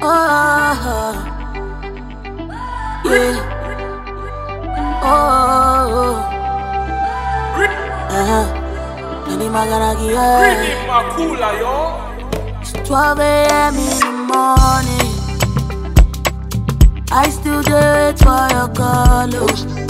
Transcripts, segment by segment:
Oh, yeah. Oh, uh-huh. Nani magaragi, yeah. Really Makula, yo. It's 12 a.m. in the morning. I still do it for your call. oh.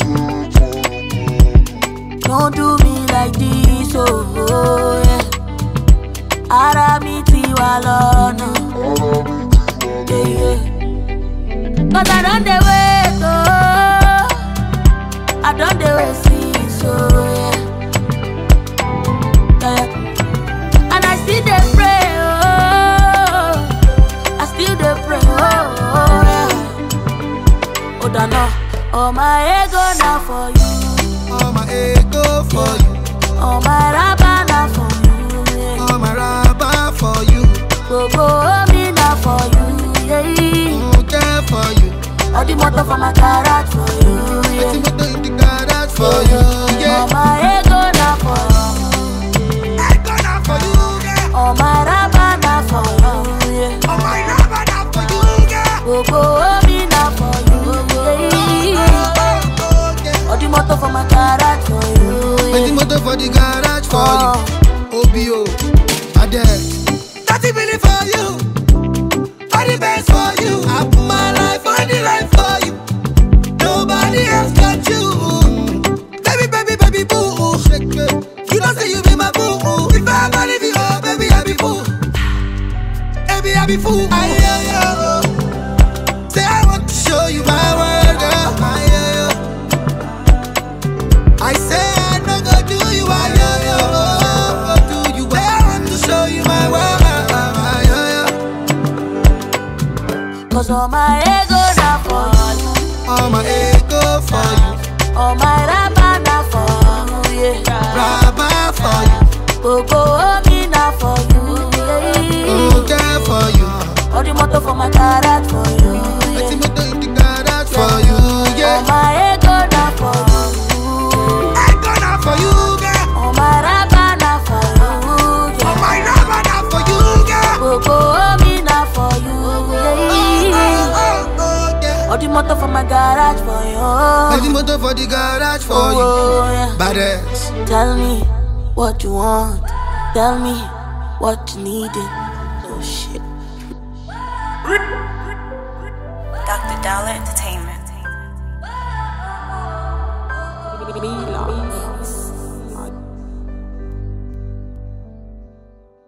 Don't do me like this, oh, oh yeah. Ara mi ti wa lọ́nà. Yeah, yeah. Cause I don't dey wait, oh. I don't dey wait since, oh yeah. yeah. yeah. And I still dey pray, oh. I still dey pray, oh, oh yeah. Oh, dano, oh my ego na for you, All my ego for you, oh my raba na for you, yeah. all my rubber for you, Gbogbo omi na for you, yeah. okay for you. All the motor for my garage for you, yeah. Let's motor in the garage for you, Oh yeah. my ego na for you, I gonna for you, yeah. oh my raba na for you, yeah. All my rubber now for you, yeah. Gbogbo omi na for you, yeah. Oh, oh, yeah. All the motor for my garage for you, Let's yeah. motor for the garage for Oh. you. OBO, Ade. Thirty million for you, all the best for you. I put my life on the line for you. Nobody else got you. Baby, baby, baby, boo. You don't say you be my boo. If I ever leave you, oh, baby, I be fool. Baby, I be fool. I hear you. Say I want to show you my world, girl. I hear you. I say I no go do you, I hear you. Go do you. Say I want to show you my world. I hear you. Cause all my ego na for you, All my ego for you, all my raba na for you, yeah. rubber for you, Gbogbo omi na for you, yeah. okay for you. All the motor for my garage for you, Let's yeah. motor in the garage for you, All yeah. my ego na for you, I gonna for you, girl. all my raba na for you, All yeah. my rubber now for you, girl. Gbogbo omi na for you, Oh, yeah. oh, oh, yeah. All the motor for my garage for Let's you, motor for the garage for you. oh yeah. Badass. Tell me what you want, tell me what you needed. Oh shit. Dr. Dollar Entertainment.